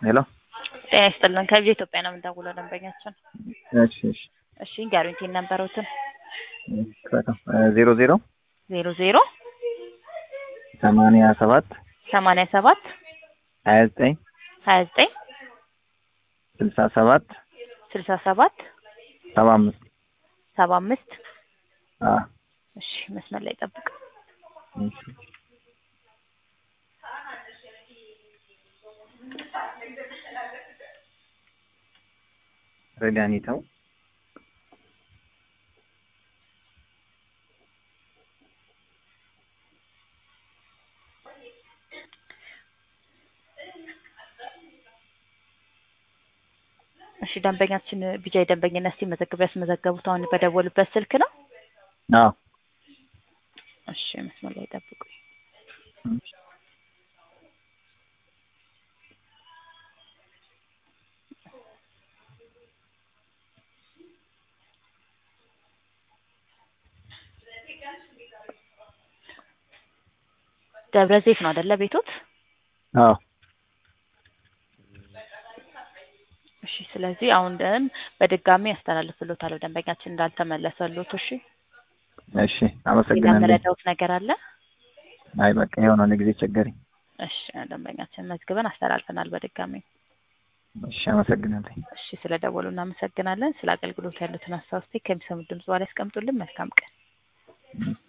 ሄሎ ጤና ይስጥልን ከቪኦኤ ኢትዮጵያ ነው የምንደውለው ደንበኛችን እሺ እሺ እሺ ጋሩንቲን ነበሩትን ዜሮ ዜሮ ዜሮ ዜሮ ሰማንያ ሰባት ሰማንያ ሰባት ሀያ ዘጠኝ ሀያ ዘጠኝ ስልሳ ሰባት ስልሳ ሰባት ሰባ አምስት ሰባ አምስት አ እሺ መስመር ላይ ጠብቅ እሺ ረዳኒታው እሺ ደንበኛችን ቢጃይ ደንበኝነት ሲመዘግቡ ያስመዘገቡት አሁን በደወሉበት ስልክ ነው አዎ እሺ መስመር ላይ ጠብቁ ደብረ ዘይት ነው አይደለ ቤቶት አዎ እሺ ስለዚህ አሁን ደን በድጋሚ ያስተላልፍሎታል ደንበኛችን እንዳልተመለሰሎት እሺ እሺ ሌላ አመሰግናለሁ መረዳውት ነገር አለ አይ በቃ የሆነ ጊዜ ቸገረኝ እሺ ደንበኛችን መዝግበን አስተላልፈናል በድጋሚ እሺ አመሰግናለሁ እሺ ስለ ደወሉ እናመሰግናለን ስለ አገልግሎት ያሉትን ሀሳብ እስቲ ከሚሰሙት ድምጽ በኋላ ያስቀምጡልን መልካም ቀን